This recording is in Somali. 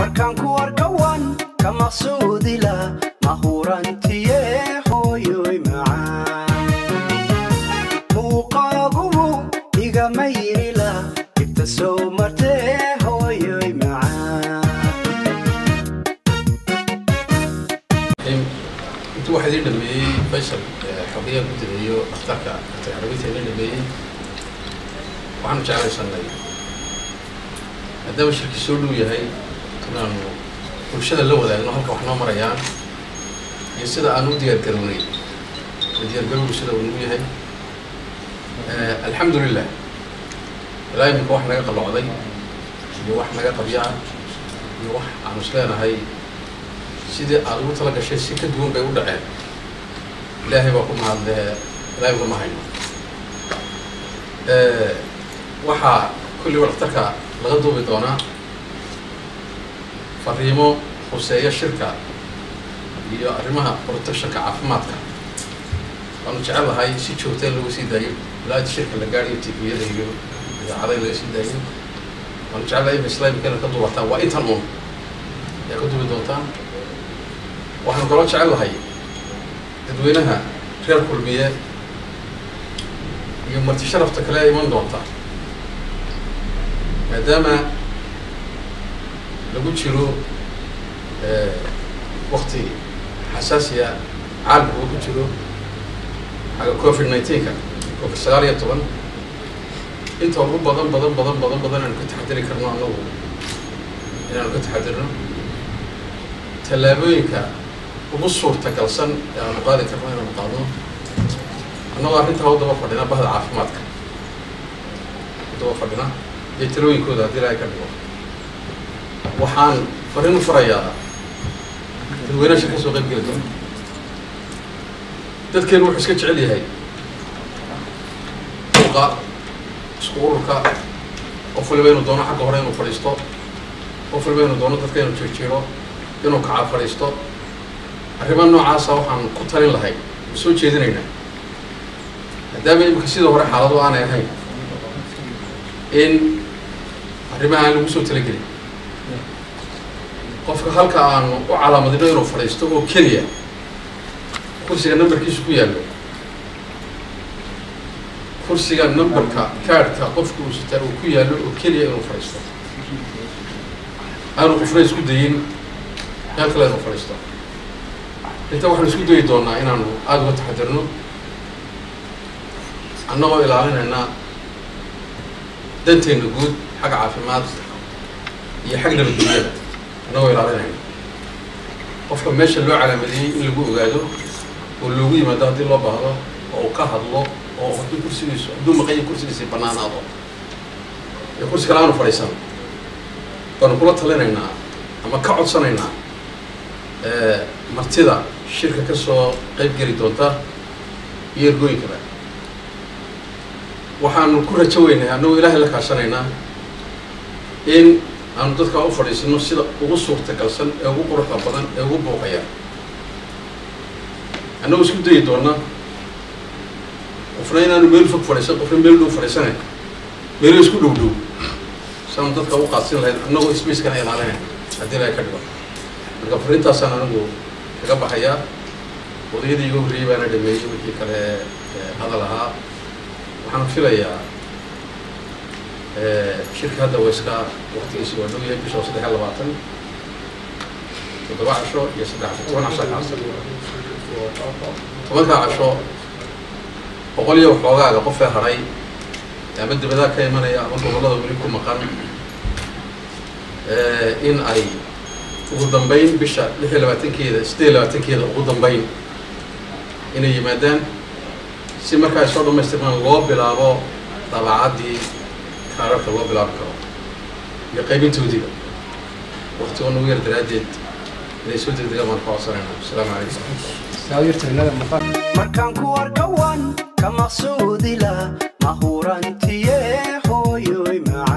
markaan ku arkawan ka maqsuudila mahurantiye hooyoy macaan muuqaagubu igama yirila ibta soo martee hooyoy macaan intuu waxaa idin dhameeyey faysal xogeyaa ku direeyo dhakhtarka dhakhtar carabiinta idin dhameeyey waxaanu jeclaysanay maadaama shirki soo dhow yahay inaanu bulshada la wadaagno halka wax noo marayaan iyo sida aan u diyaargarownay oo diyaargarowgu sida uu nagu yahay alxamdu lilah ilaa iminka wax naga qalloocday iyo wax naga qabyaa iyo wax aanu is leenahay sidii aada ugu tala gashay si ka duwan bay u dhaceen ilaahay baa ku mahadlee ilaahay ugama hayno waxaa kulliba dhakhtarka laga duubi doonaa fariimo huseeya shirka iyo arrimaha protectionka caafimaadka waanu jecel lahay si joogta in lagu sii daayo ilaa shirka la gaadhayo tviyada iyo idaacada in laga sii daayo waanu jecel lahay in islaamika inaad ka duubataan waa intan un ayaa ka duubi doontaan waxaan kaloo jecel lahay dadweynaha reer kulmiye iyo marti sharafta kale iman doonta maadaama lagu jiro wakti xasaasiya caalamka uu ku jiro xagga covid nineteenka covid sagaal iyo toban inta ugu badan badan badan badan badan aanu ka taxadiri karno annagu inaanu ka taxadirno tallaabooyinka ugu suurtagalsan ee aanu qaadi karno inaanu qaadno annagoo arrintaa u daba fadhina bahda caafimaadka u daba fadhina iyo talooyinkooda haddii ilaahay ka dhigo waxaan fariin u farayaa dadweynaha shir ka soo qayb geli doona dadkeenu wuxuu iska jecel yahay suuqa isku ururka qof waliba inuu doono xagga hore inuu fadhiisto qof waliba inuu doono dadka inuu jirjiro inuu kaca fadhiisto arrimaha noocaasa waxaan ku talin lahay oo soo jeedinaynaa maadaama imika sidii hore xaalado aanay ahayn in arrimaha aan lagu soo talagelin qofka halka aanu u calaamadino inuu fadhiisto oo keliya kursiga numberkiisu ku yaallo kursiga numberka kaadhka qofka uu sitaa uu ku yaallo oo keliya inuu fadhiisto aanu qofna isku dayin meel kale inuu fadhiisto inta waxaanu isku dayi doonaa inaanu aada uga taxadirno annagoo ilaalinayna danteenna guud xagga caafimaad iyo xag nabadgelyada annagoo ilaalinayna qofka meesha loo calaamadiyey in lagu ogaado oo loogu yimaado haddii loo baahdo oo uu ka hadlo oo hadduu kursigiisu hadduu maqayo kursigiisi bannaanaado ee kursi kale aanu fadhiisan baanu kula talinaynaa ama ka codsanaynaa martida shirka ka soo qayb geli doonta iyo ergooyinkaba waxaanu ku rajo weynahay annagoo ilaahay la kaashanaynaa in aanu dadkaa u fadhiisano sida ugu suurtagalsan ee ugu quruxda badan ee ugu booqaya annagoo isku dayi doona qofna inaanu meel fog fadhiisan qofna meel dhow fadhiisanayn meelo isku dhow dhow saanu dadka u qaadsin lahayn annagoo spacekana ilaalinayn haddii ilahay ka dhigo marka fariintaasaan anigu kaga baxayaa odayadii iga horreeyey baana dhameeyey wixii kale hadal ahaa waxaan filayaa shirka hadda wayska waktigiisi waa dhow yahay bisha saddex iyo labaatan toddoba casho iyo saddex casho toban casho kacsan tobankaa casho boqol iyo waxoogaaga qofee hadhay ama dibadaha ka imanaya ama gobollada weli ku maqan in ay ugu dambayn bisha lix iyo labaatankeeda siddeed iyo labaatankeeda ugu dambayn inay yimaadaan si markaa ay soo dhamaystirmaan loo bilaabo daabacaddii kaararka loo bilaabi karo iyo qaybintoodiiba waktigo nagu yar daraaddeed inay soo degdegaan baan ka codsanayna asalaamu calaykum markaan ku arkawan ka maqsuudila mahurantiye hooyoy macaan